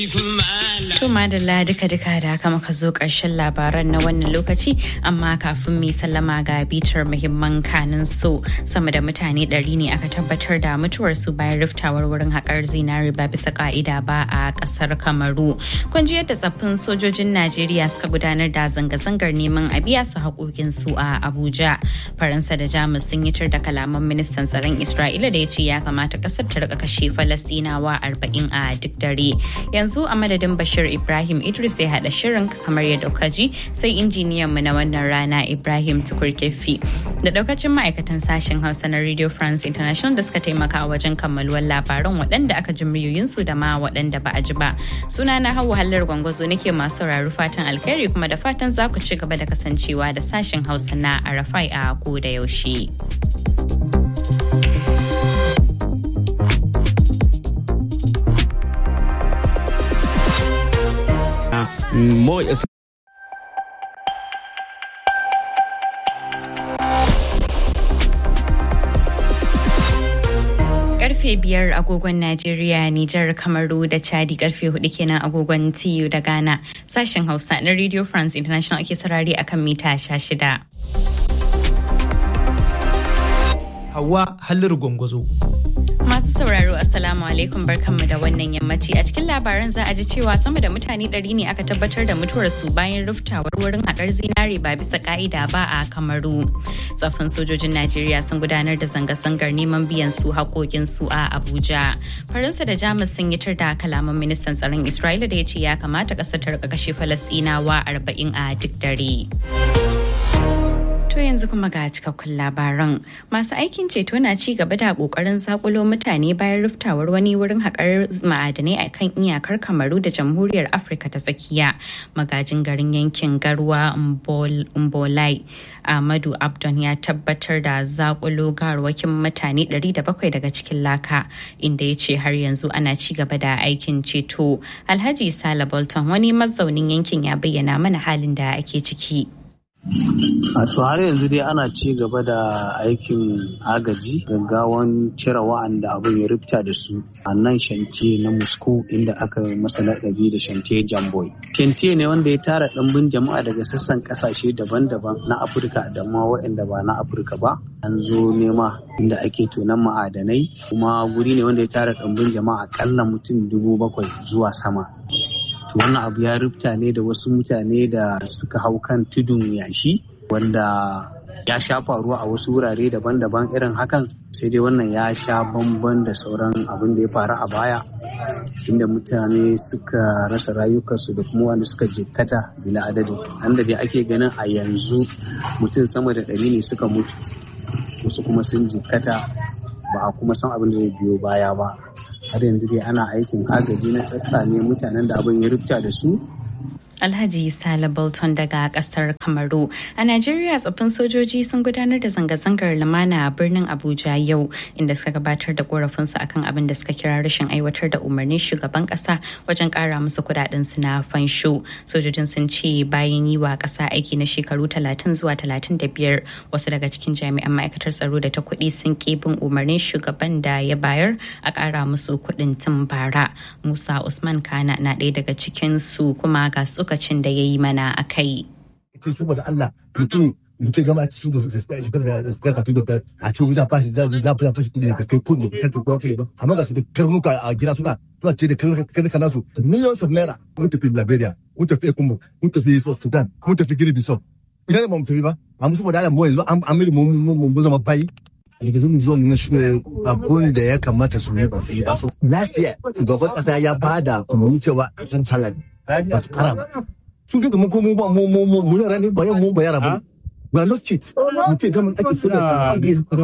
To madalla duka-duka da haka muka zo ƙarshen labaran na wannan lokaci amma kafin mu sallama ga bitar muhimman kanin so sama da mutane ɗari ne aka tabbatar da mutuwar su bayan riftawar wurin haƙar zinari ba bisa ka'ida ba a ƙasar Kamaru. Kun ji yadda tsaffin sojojin Najeriya suka gudanar da zanga-zangar neman a biya su haƙoƙin su a Abuja. Faransa da Jamus sun yi da kalaman ministan tsaron Isra'ila da ya ce ya kamata ƙasar ta rika kashe Falastinawa arba'in a duk dare. Yanzu a madadin Bashir Ibrahim Idris ya haɗa shirin kamar yadda kuka ji sai injiniyan mu na wannan rana Ibrahim Tukurkefi da daukacin ma'aikatan sashen Hausa na Radio France International da suka taimaka wajen kammaluwar labaran waɗanda aka ji muryoyinsu da ma waɗanda ba a ji ba. Suna na Hauwa Hallar Gwangwazo nake masu sauraro fatan alkhairi kuma da fatan za ku ci gaba da kasancewa da sashen Hausa na Arafai a ko da yaushe. Mo karfe biyar agogon Najeriya, Nijar, Kamaru da Chadi karfe hudu kenan agogon TU da Ghana. Sashen Hausa na Radio France International ake sarari akan mita sha shida. Hawa Halliru Gwangwazo. Masu sauraro Assalamu alaikum barkanmu da wannan yammaci a cikin labaran za a ji cewa sama da mutane ɗari ne aka tabbatar da mutuwarsu bayan ruftawar wurin haƙar zinare ba bisa ka'ida ba a Kamaru. Tsaffin sojojin Najeriya sun gudanar da zanga-zangar neman biyan su haƙoƙinsu a Abuja. Faransa da Jamus sun yi tar da kalaman ministan tsaron Isra'ila da ya ce ya kamata ƙasar ta rika kashe Falastinawa arba'in a duk dare. To yanzu kuma ga cikakkun labaran. Masu aikin ceto na ci gaba da kokarin zakulo mutane bayan ruftawar wani wurin haƙar ma'adanai a kan iyakar Kamaru da Jamhuriyar Afirka ta tsakiya. Magajin garin yankin Garwa Mbolai Ahmadu Abdon ya tabbatar da zakulo garwakin mutane 700 daga cikin laka inda ya ce har yanzu ana ci gaba da aikin ceto. Alhaji Sala Bolton wani mazaunin yankin ya bayyana mana halin da ake ciki. A to har yanzu dai ana ci gaba da aikin agaji gaggawan cire wa'anda abin ya rufta da su a nan shantiye na Moscow inda aka masa laƙabi da shantiye Jamboy. Shantiye ne wanda ya tara ɗimbin jama'a daga sassan ƙasashe daban-daban na Afirka da ma waɗanda ba na Afirka ba. An zo nema inda ake tonon ma'adanai kuma guri ne wanda ya tara ɗimbin jama'a akalla mutum dubu bakwai zuwa sama. wannan abu ya rufta ne da wasu mutane da suka hau kan tudun yashi wanda ya sha faruwa a wasu wurare daban-daban irin hakan sai dai wannan ya sha bamban da sauran abin da ya faru a baya inda mutane suka rasa rayukansu da kuma wanda suka jikkata bila adadin da dai ake ganin a yanzu mutum sama da ɗari ne suka mutu wasu kuma sun jikkata ba a kuma san abin da zai biyo baya ba har yanzu dai ana aikin agaji na tsatsane mutanen da abin ya rubuta da su Alhaji Sale Bolton daga kasar Kamaru. A Najeriya tsaffin sojoji sun gudanar da zanga-zangar lumana a birnin Abuja yau inda suka gabatar da korafinsu akan abin da suka kira rashin aiwatar da umarnin shugaban kasa wajen kara musu kudaden su na fansho. Sojojin sun ce bayan yi wa kasa aiki na shekaru 30 zuwa 35 wasu daga cikin jami'an ma'aikatar tsaro da ta kuɗi sun ƙi bin umarnin shugaban da ya bayar a kara musu kuɗin tun bara. Musa Usman Kana na ɗaya daga cikin su kuma ga su lokacin da ya yi mana a kai. Ce saboda Allah mutum mutum gama ake shuka shekarar da suka katu da a ce wuza fashi za za za fashi da ka kai kudi ka kai kuwa kai ba amma ga su da karnuka a gida suna suna ce da karnuka nasu millions of naira mun tafi Liberia mun tafi Ekumbu mun tafi Sudan mun tafi Guinea Bissau idan ba mu tafi ba amma saboda Allah mu yanzu an miri mu mu zama bayi daga zan zo na shi abun da ya kamata su yi ba su yi ba su last year shugaban kasa ya bada kuma cewa a kan salari ba su kara ba sun ga mu ko mu ba mu mu mu mu yara ne ba yan mu ba yara ba we are not cheat mu ce gamin ake so da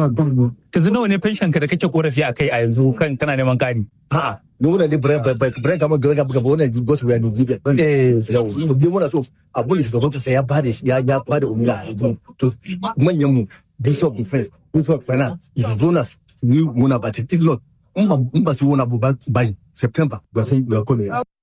yanzu nawa ne pension ka da kake korafi a kai a yanzu kan kana neman kari a'a ni muna ne bre bre bre kama bre kama gaba wannan gosu ya ni bibe yau mu bi muna so abun da shugaban kasa ya bada ya ya bada umma to manyan mu bishop defense bishop finance zo na ni muna ba if not in ba su wani abu ba september ba sai ya kome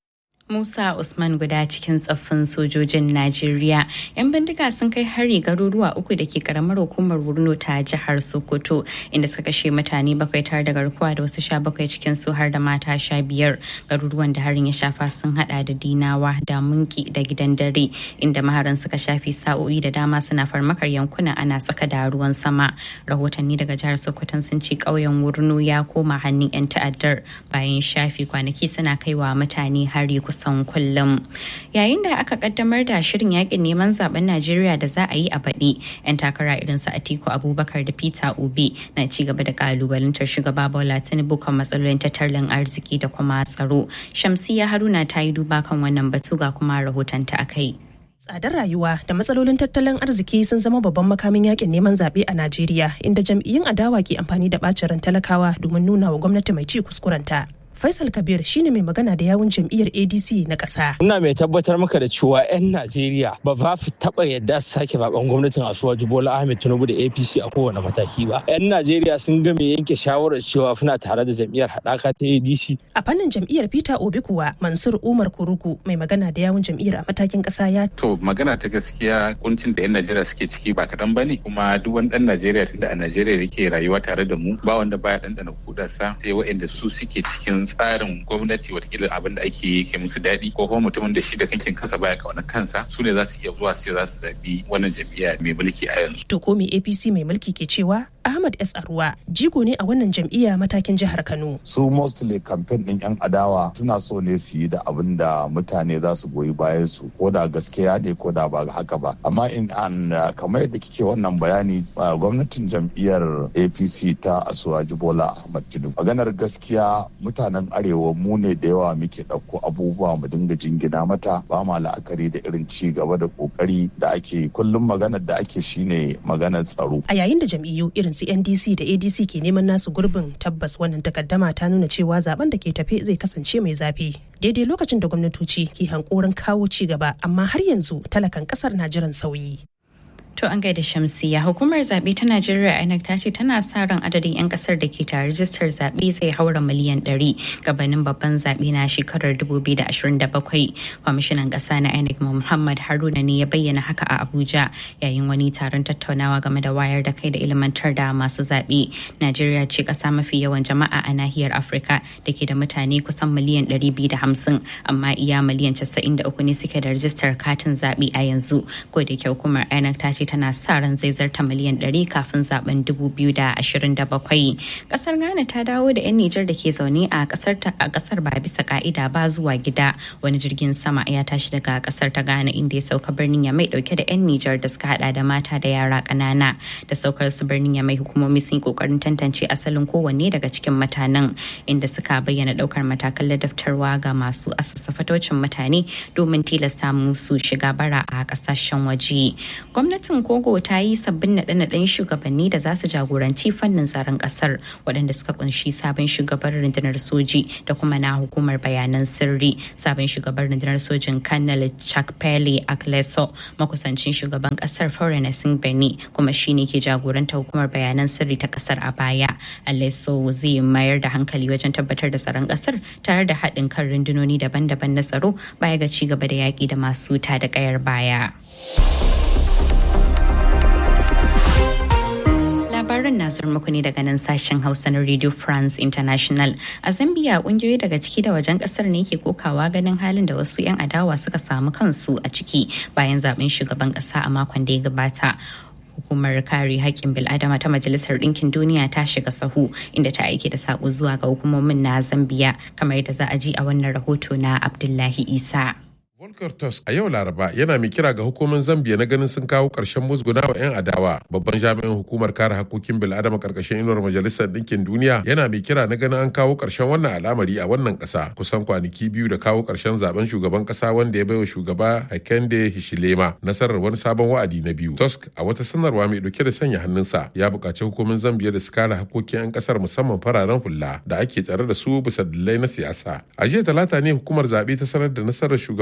Musa Usman guda cikin tsaffin sojojin Najeriya. 'Yan bindiga sun kai hari garuruwa uku da ke karamar hukumar Wurno ta jihar Sokoto inda suka kashe mutane bakwai tare da garkuwa da wasu sha bakwai cikin su har da mata sha biyar. Garuruwan da harin ya shafa sun hada da Dinawa da Munki da gidan dare inda maharan suka shafi sa'o'i da dama suna farmakar yankuna ana tsaka da ruwan sama. Rahotanni daga jihar Sokoto sun ce ƙauyen Wurno ya koma hannun 'yan ta'addar bayan shafi kwanaki suna kaiwa mutane hari kusan kullum yayin da aka kaddamar da shirin yakin neman zaben najeriya da za a yi a baɗi 'yan takara irin su atiku abubakar da peter obi na ci gaba da kalubalantar shugaba bola tinubu kan matsalolin tattalin arziki da kuma tsaro shamsiya haruna ta yi duba kan wannan batu ga kuma rahotonta a kai Tsadar rayuwa da matsalolin tattalin arziki sun zama babban makamin yakin neman zaɓe a Najeriya inda jam'iyyun adawa ke amfani da ɓacin ran talakawa domin nuna wa gwamnati mai ci kuskurenta. Faisal Kabir shine mai magana da yawun jam'iyyar ADC na ƙasa. Ina mai tabbatar maka da cewa 'yan Najeriya ba za su taɓa yadda su sake zaɓen gwamnatin Asuwaju Bola Ahmed Tinubu da APC a kowane mataki ba. 'Yan Najeriya sun ga mai yanke shawarar cewa suna tare da jam'iyyar haɗaka ta ADC. A fannin jam'iyyar Peter Obi kuwa Mansur Umar Kuruku mai magana da yawun jam'iyyar a matakin ƙasa ya. To magana ta gaskiya kuncin da 'yan Najeriya suke ciki ba kaɗan ba ne kuma duk wani ɗan Najeriya tunda a Najeriya yake rayuwa tare da mu ba wanda baya ɗanɗana kudarsa sai waɗanda su suke cikin tsarin gwamnati watakila abin da ake yi ke musu daɗi ko kuma mutumin da shi da kankin kansa baya kauna kansa su ne za su iya zuwa sai za su zaɓi wannan jam'iyya mai mulki a yanzu. To ko me APC mai mulki ke cewa Ahmad S. Arwa jigo ne a wannan jam'iyya matakin jihar Kano. Su mostly campaign ɗin 'yan adawa suna so ne su yi da abin da mutane za su goyi bayan su ko da gaskiya ne ko da ba haka ba. Amma in an kamar yadda kike wannan bayani gwamnatin jam'iyyar APC ta Asuwaji Bola Ahmad Tinubu. Maganar gaskiya mutanen Arewa mu ne da yawa muke ɗauko abubuwa mu dinga jingina mata ba ma la'akari da irin ci gaba da kokari da ake kullum maganar da ake shine maganar tsaro. A yayin da jam'iyyu irin su NDC da ADC ke neman nasu gurbin tabbas wannan takaddama ta nuna cewa zaben da ke tafe zai kasance mai zafi. Daidai lokacin da gwamnatoci ke hankorin kawo ci gaba amma har yanzu talakan kasar na jiran sauyi. To an gaida Shamsiya hukumar zaɓe ta Najeriya INEC ta ce tana sa ran adadin 'yan ƙasar da ke tare rajistar zaɓe zai haura miliyan 100 gabanin babban zaɓe na shekarar 2027. Kwamishinan ƙasa na INEC Muhammad Haruna ne ya bayyana haka a Abuja yayin wani taron tattaunawa game da wayar da kai da ilmantar da masu zaɓe. Najeriya ce ƙasa mafi yawan jama'a a nahiyar Afirka da ke da mutane kusan miliyan 250 amma iya miliyan 93 ne suke da rajistar katin zaɓe a yanzu. Ko da ke hukumar INEC ta ce tana sa ran zai zarta miliyan 100 kafin zaben 2027. Kasar Ghana ta dawo da 'yan Nijar da ke zaune a kasar a kasar ba bisa ka'ida ba zuwa gida. Wani jirgin sama ya tashi daga kasar ta Ghana inda ya sauka birnin ya mai dauke da 'yan Nijar da suka hada da mata da yara kanana. Da saukar su birnin ya mai hukumomi sun yi kokarin tantance asalin kowanne daga cikin mutanen inda suka bayyana daukar matakan ladaftarwa ga masu asasa fatocin mutane domin tilasta musu shiga bara a kasashen waje. Gwamnatin Kogo ta yi sabbin naɗe-naɗen shugabanni da za su jagoranci fannin tsaron ƙasar waɗanda suka kunshi sabon shugaban rundunar soji da kuma na hukumar bayanan sirri sabon shugaban rundunar sojin kanal chuck pele akleso makusancin shugaban ƙasar foreign singh beni kuma shine ke jagoranta hukumar bayanan sirri ta ƙasar a baya aleso zai mayar da hankali wajen tabbatar da tsaron ƙasar tare da haɗin kan rundunoni daban-daban na tsaro baya ga ci gaba da yaƙi da masu ta da ƙayar baya. labaran na zuwa muku ne daga nan sashen hausa na radio france international a zambia kungiyoyi daga ciki da wajen kasar ne ke kokawa ganin halin da wasu 'yan adawa suka samu kansu a ciki bayan zaben shugaban kasa a makon da ya gabata hukumar kare haƙƙin bil'adama ta majalisar ɗinkin duniya ta shiga sahu inda ta aike da saƙo zuwa ga hukumomin na zambiya kamar yadda za a ji a wannan rahoto na abdullahi isa Volker Tusk a yau Laraba yana mai kira ga hukumar Zambia na ganin sun kawo ƙarshen musguna wa 'yan adawa. Babban jami'in hukumar kare hakokin bil'adama ƙarƙashin inuwar Majalisar Ɗinkin Duniya yana mai kira na ganin an kawo ƙarshen wannan al'amari a wannan ƙasa. Kusan kwanaki biyu da kawo ƙarshen zaben shugaban ƙasa wanda ya baiwa shugaba Hakainde Hichilema nasarar wani sabon wa'adi na biyu. Tusk a wata sanarwa mai ɗauke da sanya hannunsa ya buƙaci hukumar Zambia da su kare hakokin 'yan ƙasar musamman fararen hula da ake tsare da su bisa dalilai na siyasa. A jiya talata ne hukumar zaɓe ta sanar da nasarar shugaban kasar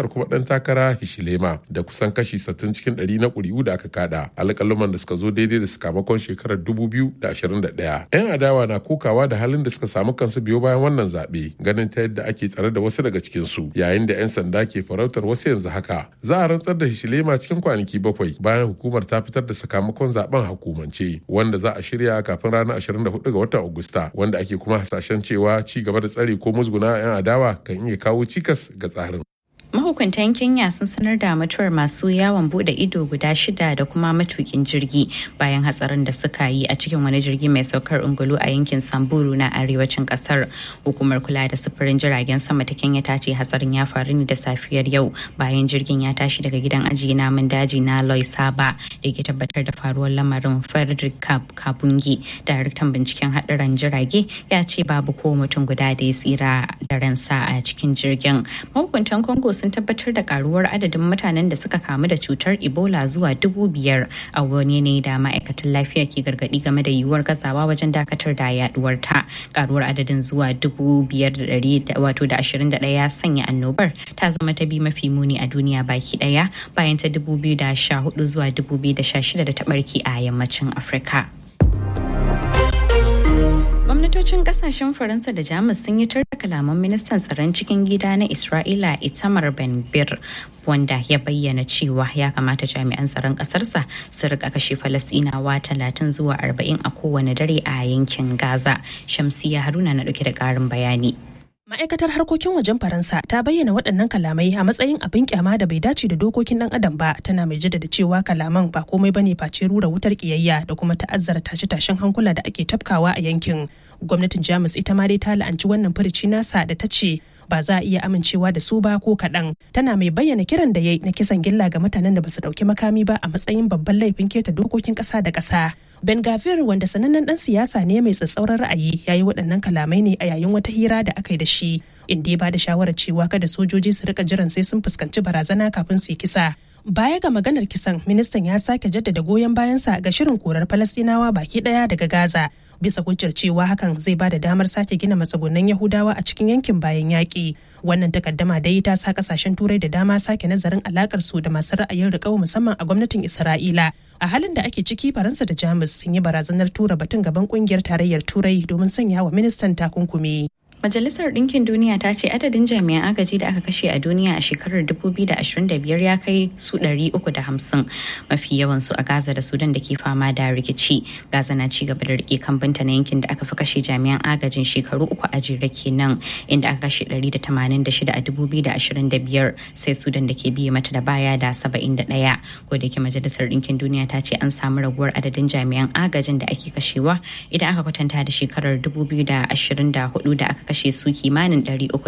jam'iyyar kuma ɗan takara Hishilema da kusan kashi 60 cikin 100 na ƙuri'u da aka kada alƙaluman da suka zo daidai da sakamakon shekarar 2021. 'Yan adawa na kokawa da halin da suka samu kansu biyo bayan wannan zaɓe ganin ta yadda ake tsare da wasu daga cikinsu yayin da 'yan sanda ke farautar wasu yanzu haka. Za a rantsar da Hishilema cikin kwanaki bakwai bayan hukumar ta fitar da sakamakon zaben hukumance wanda za a shirya kafin ranar 24 ga watan Agusta wanda ake kuma hasashen cewa ci gaba da tsare ko musguna 'yan adawa kan iya kawo cikas ga tsarin. mahukuntan kenya sun sanar da mutuwar masu yawon bude ido guda shida da kuma matukin jirgi bayan hatsarin da suka yi a cikin wani jirgi mai saukar ungulu a yankin samburu na arewacin kasar hukumar kula da sufurin jiragen sama ta kenya ta ce hatsarin ya faru ne da safiyar yau bayan jirgin ya tashi daga gidan ajiye namun daji na loy saba da ke tabbatar da faruwar lamarin frederick kabungi daraktan binciken haɗarin jirage ya ce babu ko mutum guda da ya tsira da ransa a cikin jirgin mahukuntan congo sun tabbatar da karuwar adadin mutanen da suka kamu da cutar ebola zuwa dubu biyar a wani ne da ma'aikatan lafiya ke gargadi game da yiwuwar gazawa wajen dakatar da yaduwar ta karuwar adadin zuwa dubu biyar da dari wato da ashirin da daya sanya annobar ta zama ta bi mafi muni a duniya baki daya bayan ta dubu biyu da sha hudu zuwa dubu biyu da sha shida da ta barke a yammacin afirka. gwamnatocin kasashen faransa da jamus sun yi da kalaman ministan tsaron cikin gida na isra'ila itamar ben bir wanda ya bayyana cewa ya kamata jami'an tsaron kasarsa su rika kashe falasɗinawa talatin zuwa arba'in a kowane dare a yankin gaza shamsiya haruna na dauke da karin bayani Ma'aikatar harkokin wajen Faransa ta bayyana waɗannan kalamai a matsayin abin kyama da bai dace da dokokin ɗan adam ba tana mai jaddada cewa kalaman ba komai bane face rura wutar kiyayya da kuma ta'azzara tashe-tashen hankula da ake tafkawa a yankin. Gwamnatin Jamus ita ma dai ta la'anci wannan furici nasa da ta ce ba za a iya amincewa da su ba ko kaɗan. Tana mai bayyana kiran da yayi na kisan gilla ga mutanen da ba su ɗauki makami ba a matsayin babban laifin keta dokokin ƙasa da ƙasa. Ben Gavir wanda sanannen dan siyasa ne mai tsatsauran ra'ayi ya yi waɗannan kalamai ne a yayin wata hira da aka yi da shi inda ya ba da shawarar cewa kada sojoji su rika jiran sai sun fuskanci barazana kafin su yi kisa. Baya ga maganar kisan, ministan ya sake jaddada goyon bayansa ga shirin korar Falastinawa baki ɗaya daga Gaza. Bisa hujjar cewa hakan zai ba da damar sake gina matsugunan Yahudawa a cikin yankin bayan yaƙi. Wannan takaddama dai ta sa kasashen turai da dama sake nazarin alakar su da masu ra'ayin riƙau musamman a gwamnatin Isra'ila. A halin da ake ciki Faransa da Jamus sun yi barazanar tura batun gaban kungiyar tarayyar Turai domin sanya wa ministan takunkumi. Majalisar Ɗinkin Duniya ta ce adadin jami'an agaji da aka kashe a duniya a shekarar 2025 ya kai su 350 mafi yawan su a Gaza da Sudan da ke fama da rikici. Gaza na ci gaba da rike kambanta na yankin da aka fi kashe jami'an agajin shekaru uku a jere kenan inda aka kashe 186 a 2025 sai Sudan da ke biye mata da baya da 71. Ko da ke Majalisar Ɗinkin Duniya ta ce an samu raguwar adadin jami'an agajin da ake kashewa idan aka kwatanta da shekarar 2024 da aka kashe su kimanin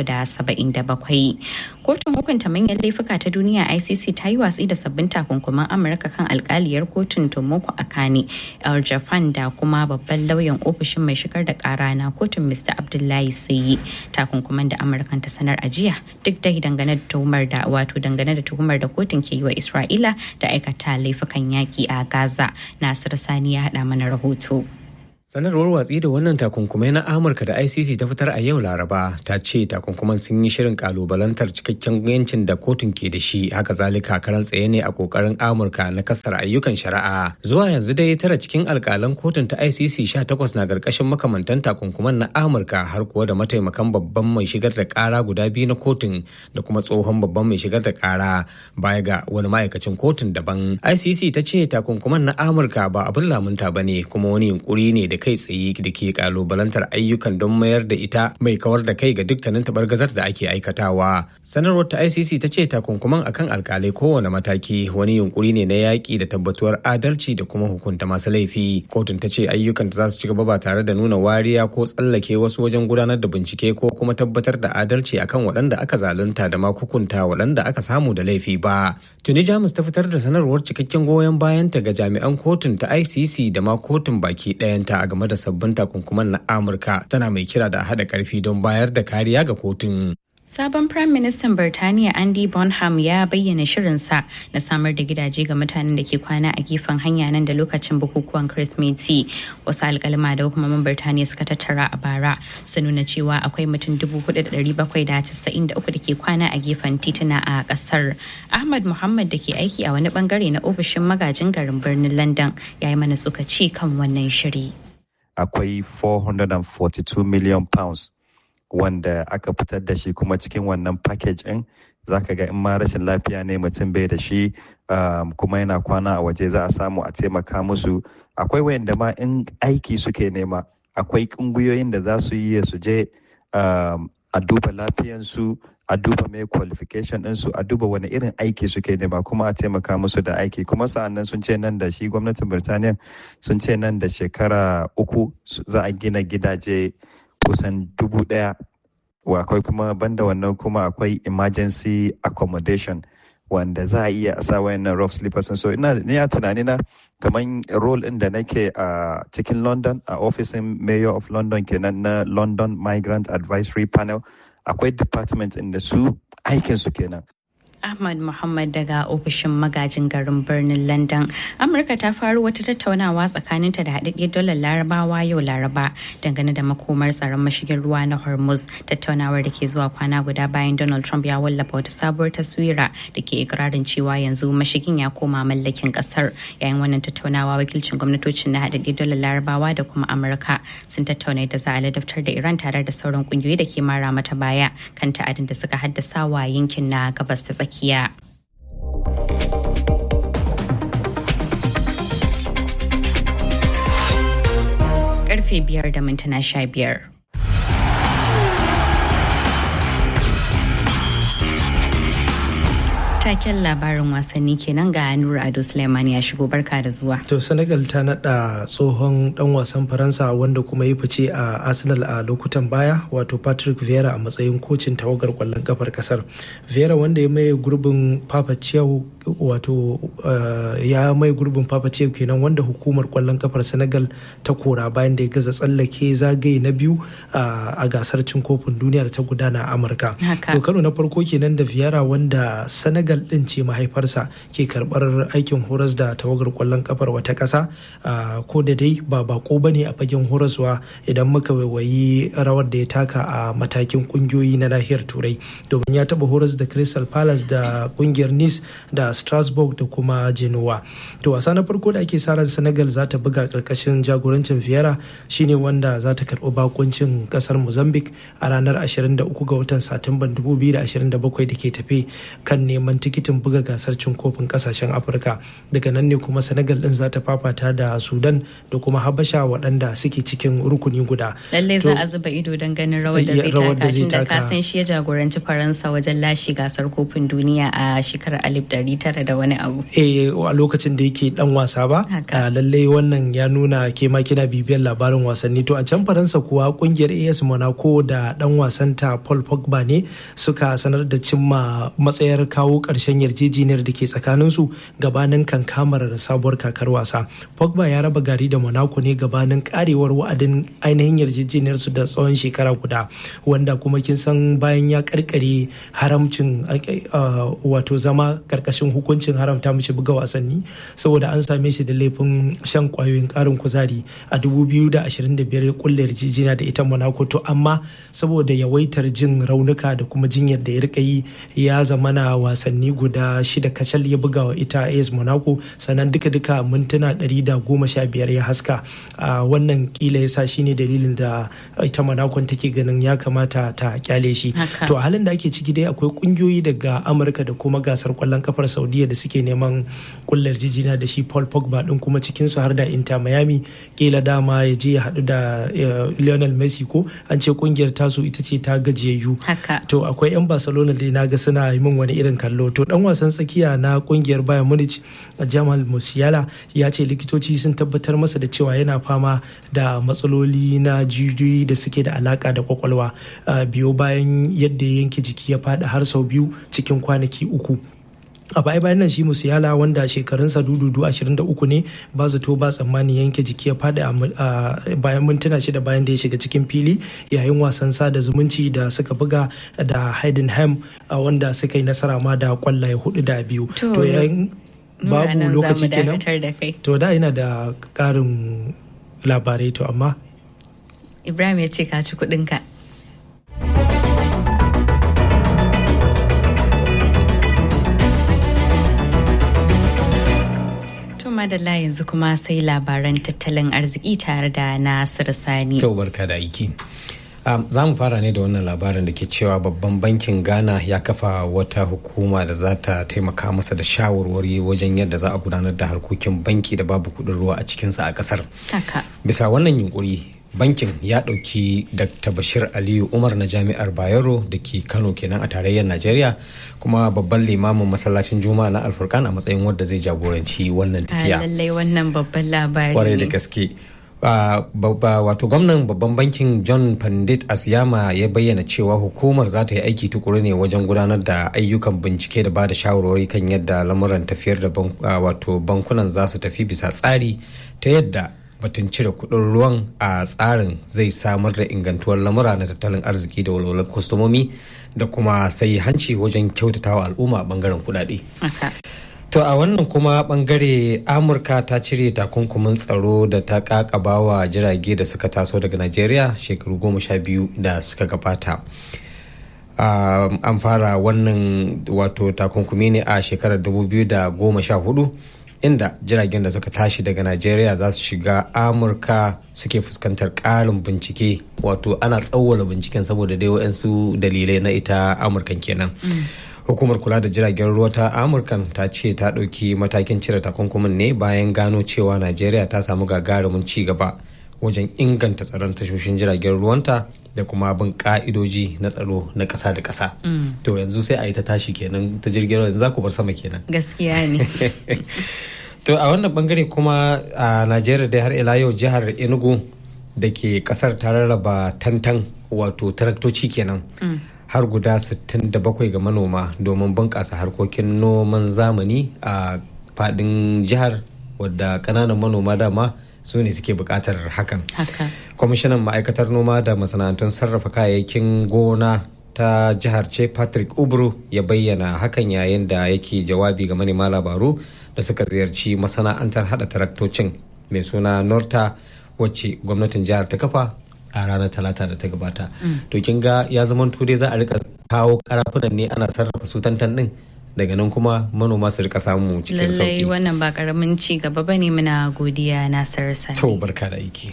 377. Kotun hukunta manyan laifuka ta duniya ICC ta yi watsi da sabbin takunkuman Amurka kan alkaliyar kotun Tomoko Akane, El Jafan da kuma babban lauyan ofishin mai shigar da kara na kotun Mr. Abdullahi Sayi. Takunkuman da Amurka ta sanar a jiya duk da dangane da tuhumar da wato dangane da tuhumar da kotun ke yi wa Isra'ila da aikata laifukan yaki a Gaza. Nasir Sani ya haɗa mana rahoto. sanarwar watsi da wannan takunkumai na amurka da icc ta fitar a yau laraba ta ce takunkuman sun yi shirin kalubalantar cikakken yancin da kotun ke da shi haka zalika karan tsaye ne a kokarin amurka na kasar ayyukan shari'a zuwa yanzu dai tara cikin alkalan kotun ta icc 18 na karkashin makamantan takunkuman na amurka har kuwa da mataimakan babban mai shigar da kara guda biyu na kotun da kuma tsohon babban mai shigar da kara baya ga wani ma'aikacin kotun daban icc ta ce takunkuman na amurka ba abin lamunta ba ne kuma wani yunkuri ne da kai tsaye da ke kalubalantar ayyukan don mayar da ita mai kawar da kai ga dukkanin tabargazar da ake aikatawa sanarwar ta icc ta ce takunkuman akan alkalai kowane mataki wani yunkuri ne na yaƙi da tabbatuwar adalci da kuma hukunta masu laifi kotun ta ce ayyukan za su ci gaba ba tare da nuna wariya ko tsallake wasu wajen gudanar da bincike ko kuma tabbatar da adalci akan waɗanda aka zalunta da ma hukunta waɗanda aka samu da laifi ba tuni jamus ta fitar da sanarwar cikakken goyon bayanta ga jami'an kotun ta icc da ma kotun baki ɗayanta a game da sabbin takunkuman na amurka tana mai kira da haɗa ƙarfi don bayar da kariya ga kotun Sabon Prime Minister Birtaniya Andy Bonham ya bayyana shirinsa na samar da gidaje ga mutanen da ke kwana a gefen hanya nan da lokacin bukukuwan Kirsimeti. Wasu alkalima da hukumomin Birtaniya suka tattara a bara sun nuna cewa akwai mutum 4,793 da ke kwana a gefen tituna a kasar. Ahmad Muhammad da ke aiki a wani bangare na ofishin magajin garin birnin London ya yi mana tsokaci kan wannan shiri. Akwai 442 million pounds wanda aka fitar da shi kuma cikin wannan package ɗin zaka ga in ma rashin lafiya ne mutum bai da shi kuma yana kwana a waje za a samu a taimaka musu akwai wayanda ma in aiki suke nema akwai ƙungiyoyin da za su yi su je a duba lafiyansu a duba mai qualification ɗinsu a duba wani irin aiki suke nema kuma a taimaka musu da aiki kuma sa'annan sun ce nan da shi gwamnatin birtaniya sun ce nan da shekara uku za a gina gidaje kusan dubu ɗaya akwai kuma banda wannan kuma akwai emergency accommodation wanda za a iya a sa wayannan rough sleepers so ina ni a tunani na kamar role din da nake a cikin london a ofisin mayor of london kenan na london migrant advisory panel akwai department inda su aikin su kenan Ahmad Muhammad daga ofishin magajin garin birnin London. Amurka ta faru wata tattaunawa tsakaninta da haɗaɗɗiyar dolar larabawa yau laraba dangane da makomar tsaron mashigin ruwa na Hormuz. Tattaunawar da ke zuwa kwana guda bayan Donald Trump ya wallafa wata sabuwar taswira da ke ikirarin cewa yanzu mashigin ya koma mallakin ƙasar. Yayin wannan tattaunawa wakilcin gwamnatocin na haɗaɗɗiyar dolar larabawa da kuma Amurka sun tattauna da za a ladabtar da Iran tare da sauran ƙungiyoyi da ke mara mata baya kan ta'adin da suka haddasa wa yankin na gabas ta tsakiya. tsakiya. Karfe biyar da mintuna sha biyar. taken labarin wasanni kenan ga Nura Ado Suleiman ya shigo barka da zuwa. To Senegal ta nada tsohon dan wasan Faransa wanda kuma ya fice a Arsenal a lokutan baya wato Patrick Vieira a matsayin kocin tawagar kwallon kafar kasar. Vieira wanda ya maye gurbin Papa Ciao wato ya mai gurbin Papa Ciao kenan wanda hukumar kwallon kafar Senegal ta kora bayan da ya gaza tsallake zagaye na biyu a gasar cin kofin duniya da ta gudana a Amurka. To karo na farko kenan da Vieira wanda Senegal din ce mahaifarsa ke karbar aikin horas da tawagar kwallon kafar wata kasa ko da dai ba bako ba ne a fagen horaswa idan muka waiwayi rawar da ya taka a matakin kungiyoyi na nahiyar turai domin ya taba horas da crystal palace da kungiyar nice da strasbourg da kuma genoa to wasa na farko da ake sa ran senegal za ta buga karkashin jagorancin fiera shine wanda za ta karbi bakuncin kasar mozambique a ranar 23 ga watan satumban 2027 da ke tafe kan neman tikitin buga gasar cin kofin kasashen afirka daga nan ne kuma senegal din za ta fafata da sudan da kuma habasha waɗanda suke cikin rukuni guda lallai za a zuba ido don ganin rawar da zai taka tun da kasan shi ya jagoranci faransa wajen lashe gasar kofin duniya a shekarar alif dari tara da wani abu eh a lokacin da yake dan wasa ba lallai wannan ya nuna ke ma kina bibiyar labarin wasanni to a can faransa kuwa kungiyar as monaco da dan wasanta paul pogba ne suka sanar da cimma matsayar kawo karshen yarjejeniyar da ke tsakaninsu gabanin kankamar sabuwar kakar wasa pogba ya raba gari da monaco ne gabanin karewar wa'adin ainihin yarjejeniyar su da tsawon shekara guda wanda kuma kin san bayan ya karkare haramcin wato zama karkashin hukuncin haramta mishi buga wasanni saboda an same shi da laifin shan kwayoyin karin kuzari a 2025 ya kulle yarjejeniya da ita monaco to amma saboda yawaitar jin raunuka da kuma jinyar da ya rika yi ya zamana wasanni guda shida kacal ya buga wa ita AS Monaco sannan duka-duka mintuna 115 ya haska a wannan kila ya sa shine dalilin da ita Monaco take ganin ya kamata ta kyale shi to a halin da ake ciki dai akwai kungiyoyi daga Amurka da kuma gasar kwallon kafar Saudiya da suke neman kullar jijina da shi Paul Pogba din kuma cikin su har da Inter Miami kila dama ya je ya haɗu da Lionel Messi ko an ce kungiyar tasu ita ce ta gajiyayyu to akwai 'yan Barcelona dai naga suna yi min wani irin kallo to dan wasan tsakiya na kungiyar Bayern Munich Jamal Musiala ya ce likitoci sun tabbatar masa da cewa yana fama da matsaloli na jijiyoyi da suke da alaka da kwakwalwa biyo bayan yadda yanke jiki ya fada har sau biyu cikin kwanaki uku a baya bayan nan shi musiyala wanda shekarunsa dududu 23 ne ba zato ba tsammani yanke jiki ya faɗi a bayan mintuna shida bayan da ya shiga cikin fili yayin wasan sada zumunci da suka buga da Heidenheim wanda suka yi nasara ma da kwallaye hudu da biyu To, yayin babu Muna nan za lokaci mu kenan dakatar da kai. to da ina da karin labarai to amma Ibrahim ya ce ka ci kuɗinka. To madalla yanzu kuma sai labaran tattalin arziki tare da Nasiru Sani. Kyau barka da aiki. Um, za mu fara ne da wannan labarin da ke cewa babban bankin ghana ya kafa wata hukuma da za ta taimaka masa da shawarwari wajen yadda za a gudanar da harkokin banki da babu kudin ruwa a cikinsa a kasar Haka. bisa wannan yunkuri bankin ya ɗauki dr bashir aliyu umar na jami'ar bayero da ke kano kenan a tarayyar najeriya kuma babban limamin masallacin juma'a na alfurkan a matsayin wadda zai jagoranci wannan A tafiya lallai wannan babban labari kwarai da ne. gaske Uh, babba- wato gwamnan babban bankin john pandit asyama ya bayyana cewa hukumar za ta yi aiki tukuru ne wajen gudanar da ayyukan bincike da ba da shawarwari kan yadda lamuran tafiyar da bank- uh, wato bankunan za su tafi bisa tsari ta yadda batun cire kudin ruwan a tsarin zai samar da ingantuwar lamura na tattalin arziki da walwalar kwastomomi da kuma sai hanci wajen kyautatawa al'umma a bangaren kudade. Haka. To a wannan kuma bangare Amurka ta cire takunkumin tsaro da ta kakabawa jirage da suka taso daga Najeriya shekaru goma sha biyu da suka gabata. Um, an fara wannan wato takunkumi ne a shekarar 2014 inda jiragen da suka tashi daga Najeriya za su shiga Amurka suke fuskantar ƙarin bincike wato ana tsawwala binciken saboda dai waɗansu dalilai na ita Amurkan kenan. hukumar kula da jiragen ruwa ta amurkan ta ce ta ɗauki matakin cire takunkumin ne bayan gano cewa najeriya ta samu gagarumin ci gaba wajen inganta tsaron tashoshin jiragen ruwanta da kuma bin ka'idoji na tsaro na ƙasa da ƙasa to yanzu sai a yi ta tashi kenan ta jirgin ruwa yanzu za ku bar sama kenan Gaskiya ne. to a wannan bangare kuma a najeriya dai har ila yau jihar enugu da ke kasar ta rarraba tantan wato taraktoci kenan har guda 67 ga manoma domin bunƙasa harkokin noman zamani a fadin jihar wadda ƙananan manoma dama su ne suke buƙatar hakan Haka. kwamishinan ma'aikatar noma da masana'antun sarrafa kayayyakin gona ta jihar ce patrick ubru ya bayyana hakan yayin da yake jawabi ga manema labaru da suka ziyarci masana'antar hada taraktocin mai suna norta wacce gwamnatin jihar ta kafa a ranar talata da ta gabata to kin ga ya zama dai za a rika kawo karafunan ne ana sarrafa su tantan din daga nan kuma manoma su rika samu cikin Lallai sauki wannan ba karamin ci gaba bane muna godiya Nasiru Sani. to barka da aiki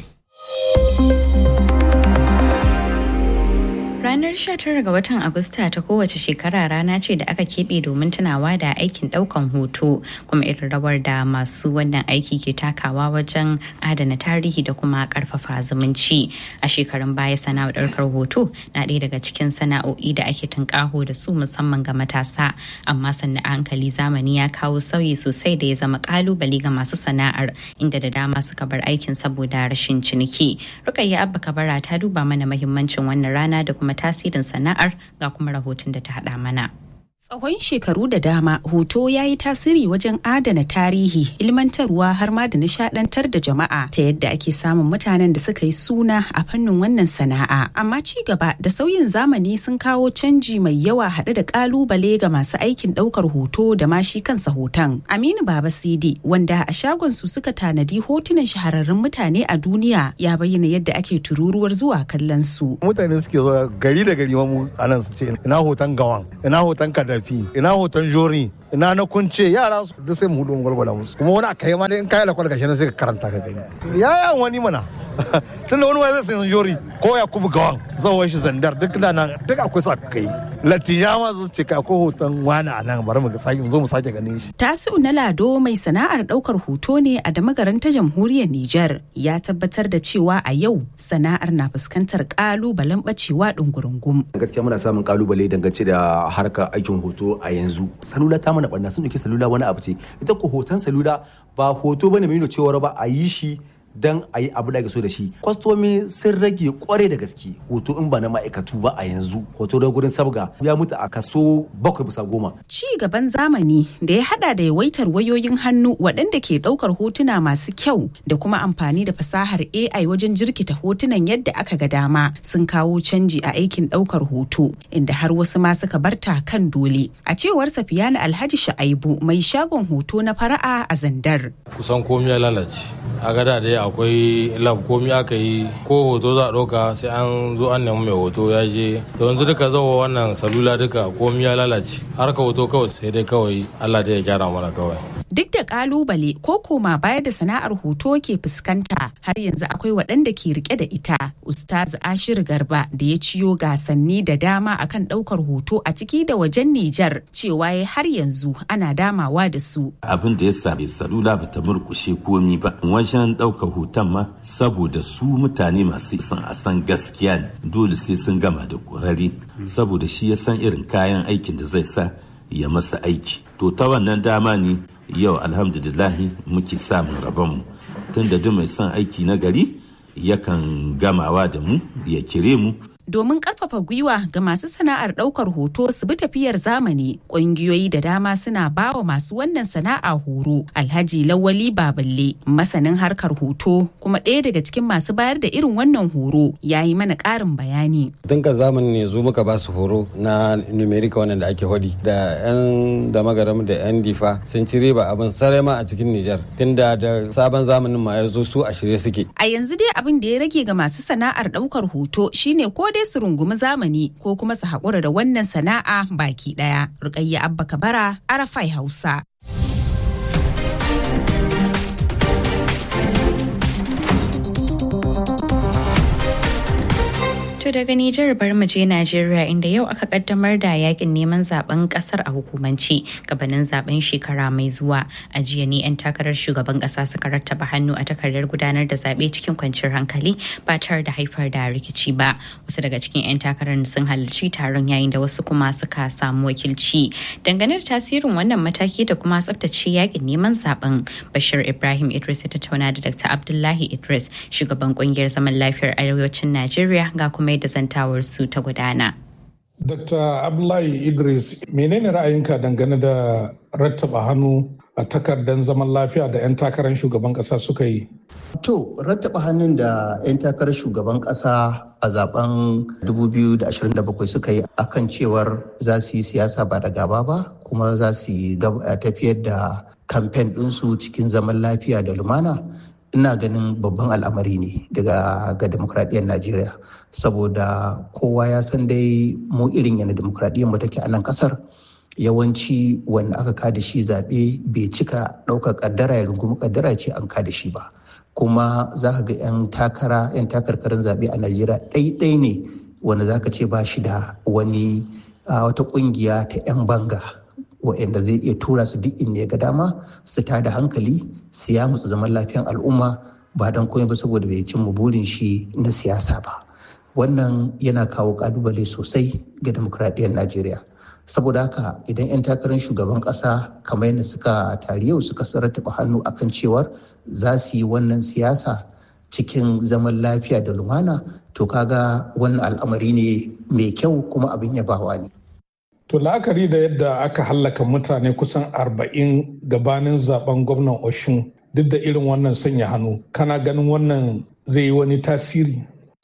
Ranar 19 ga watan Agusta ta kowace shekara rana ce da aka keɓe domin tunawa da aikin ɗaukan hoto kuma irin rawar da masu wannan aiki ke takawa wajen adana tarihi da kuma ƙarfafa zumunci. A shekarun baya sana'ar ɗaukar hoto na ɗaya daga cikin sana'o'i da ake tunƙaho da su musamman ga matasa amma sannan a hankali zamani ya kawo sauyi sosai da ya zama ƙalubale ga masu sana'ar inda da dama suka bar aikin saboda rashin ciniki. Rukayya Abba Kabara ta duba mana mahimmancin wannan rana da kuma tasirin sana'ar ga kuma rahoton da ta haɗa mana. Tsawon shekaru da dama hoto ya yi tasiri wajen adana tarihi, ilmantarwa har ma da nishadantar da jama'a ta yadda ake samun mutanen da suka yi suna a fannin wannan sana'a. Amma ci gaba da sauyin zamani sun kawo canji mai yawa haɗe da ƙalubale ga masu aikin ɗaukar hoto da ma shi kansa hoton. Aminu Baba Sidi wanda a shagon su suka tanadi hotunan shahararrun mutane a duniya ya bayyana yadda ake tururuwar zuwa kallon su. mutane suke zuwa gari da gari mu a nan su ce ina hoton gawan ina hoton kadafi ina hoton jori ina na kunce yara su duk sai mu hudu mu gwalgwala musu kuma wani aka yi ma dai in kayi lakwal gashi na sai ka karanta ka gani ya wani mana tunda wani wani zai san jori ko ya kubu gawan zawon shi zandar duk da nan duk akwai su aka yi latija ma su ce ka akwai hoton wani a nan bari mu ga sake mu zo mu sake ganin shi Tasi'u na Lado mai sana'ar ɗaukar hoto ne a damagaran ta jamhuriyar Nijar ya tabbatar da cewa a yau sana'ar na fuskantar ƙalubalen ɓacewa ɗungurungum. gaskiya muna samun kalubale dangance da harkar aikin hoto a yanzu salula ta mana barna sun dauki salula wani abu ce ita ko hoton salula ba hoto bane mai nuna cewa ba a yi shi don a yi abu da ake so da shi kwastomi sun rage kwarai da gaske hoto in ba na ma'aikatu ba a yanzu hoto da gurin sabga ya mutu a kaso bakwai bisa goma ci gaban zamani da ya hada da yawaitar wayoyin hannu waɗanda ke ɗaukar hotuna masu kyau da kuma amfani da fasahar AI wajen jirkita hotunan yadda aka ga dama sun kawo canji a aikin ɗaukar hoto inda har wasu ma suka barta kan dole a cewar Safiyana Alhaji Sha'aibu mai shagon hoto na fara'a a Zandar kusan komi ya lalace a gada dai akwai lab komi aka yi ko hoto za a ɗauka sai an zo an nemi mai hoto ya je to yanzu duka zawo wannan salula duka komi ya lalace harka hoto kawai sai dai kawai Allah dai ya gyara mana kawai duk da kalubale ko koma baya da sana'ar hoto ke fuskanta har yanzu akwai waɗanda ke rike da ita ustaz ashir garba da ya ciyo gasanni da dama akan ɗaukar hoto a ciki da wajen nijar cewa ya har yanzu ana damawa da su abin da ya same salula ba ta murkushe komi ba wajen ɗaukar hoton ma saboda su mutane masu son a san gaskiya ne dole sai sun gama da ƙurari saboda shi ya san irin kayan aikin da zai sa ya masa aiki to ta wannan dama ne yau alhamdulillahi muke samun rabonmu tunda duk mai son aiki na gari yakan gamawa da mu ya kire mu domin karfafa gwiwa ga masu sana'ar daukar hoto su bi tafiyar zamani ƙungiyoyi da dama suna bawa masu wannan sana'a horo alhaji lawali baballe masanin harkar hoto kuma ɗaya daga cikin masu bayar da irin wannan horo ya yi mana ƙarin bayani tun ka zamani ne zo muka ba su horo na numerica wannan da ake hodi da yan da magaram da yan difa sun ci riba abin sarai ma a cikin nijar tunda da sabon zamanin ma ya zo su a shirye suke a yanzu dai abin da ya rage ga masu sana'ar daukar hoto shine ko dai su rungumi zamani ko kuma su haƙura da wannan sana'a baki ɗaya. Rukayya Abba Kabara, Arafai Hausa. To daga Nijar bar mu je Najeriya inda yau aka kaddamar da yakin neman zaben kasar a hukumance gabanin zaben shekara mai zuwa. A jiya ne 'yan takarar shugaban kasa suka rattaba hannu a takardar gudanar da zaɓe cikin kwanciyar hankali ba tare da haifar da rikici ba. Wasu daga cikin 'yan takarar sun halarci taron yayin da wasu kuma suka samu wakilci. Dangane da tasirin wannan mataki da kuma tsaftace yakin neman zaben Bashir Ibrahim Idris ya tattauna da Dr. Abdullahi Idris shugaban kungiyar zaman lafiyar arewacin Najeriya ga kuma da zantawar su ta gudana. Dr. Abdullahi Idris, menene ra'ayinka dangane da rattaba hannu a takardar zaman lafiya da 'yan takarar shugaban kasa suka yi? To, rattaba hannun da 'yan takarar shugaban kasa a zaben 2027 suka yi akan cewar za su yi siyasa ba da gaba ba kuma za su yi tafiyar da kamfen ɗinsu cikin zaman lafiya da lumana. ina ganin babban al'amari ne daga ga demokradiyyar najeriya saboda kowa ya san dai mu irin yana demokradiyyar mu take a nan kasar yawanci wanda aka kada shi zaɓe bai cika ɗaukar ƙaddara ya rungumi ƙaddara ce an kada shi ba kuma za ka ga 'yan takara 'yan takarkarin zaɓe a najeriya ɗaiɗai ne wanda za ka ce ba shi da wani wata ƙungiya ta 'yan banga waɗanda zai iya tura su duk inda ya ga dama su tada hankali su ya musu zaman lafiyan al'umma ba don komai ba saboda bai cimma burin shi na siyasa ba wannan yana kawo kalubale sosai ga demokradiyyar najeriya saboda haka idan 'yan takarar shugaban ƙasa kamar yadda suka tari yau suka rattaba hannu akan cewar za su yi wannan siyasa cikin zaman lafiya da lumana to kaga wannan al'amari ne mai kyau kuma abin yabawa ne To la'akari da yadda aka hallaka mutane kusan arba'in gabanin zaben gwamnan Oshun duk da irin wannan sanya hannu, kana ganin wannan zai yi wani tasiri?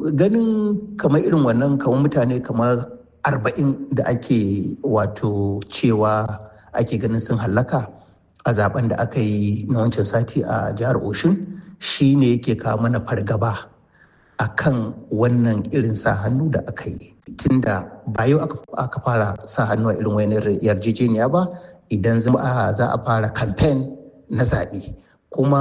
Ganin kamar irin wannan kamar mutane kamar arba'in da ake wato cewa ake ganin sun hallaka a zaben da aka yi na wancan sati a jihar Oshun shi ne yake kawo mana fargaba a kan wannan irin sa hannu da aka yi. tunda ba yau aka fara sa hannu a irin wani yarjejeniya ba idan za a fara kamfen na zaɓe kuma